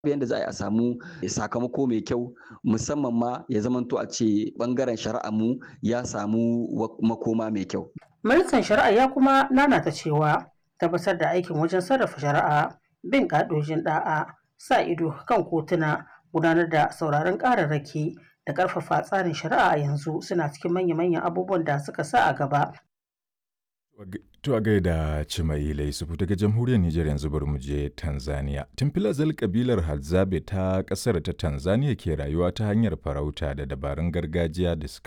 yadda za a yi a samu sakamako mai kyau musamman ma ya zamanto a ce bangaren shari'a mu ya samu makoma mai kyau. Ministan shari'a ya kuma nanata cewa tabbatar da aikin wajen sarrafa shari'a bin ƙa'idojin ɗa'a sa ido kan kotuna gudanar da sauraron ƙararraki da ƙarfafa tsarin shari'a a yanzu suna cikin manya-manyan abubuwan da suka sa a gaba. To a gaida Cimaila Yusufu daga jamhuriyar Nijar yanzu bari mu je Tanzania. Tun filazal kabilar Hadzabe ta kasar ta Tanzania ke rayuwa ta hanyar farauta da dabarun gargajiya da suka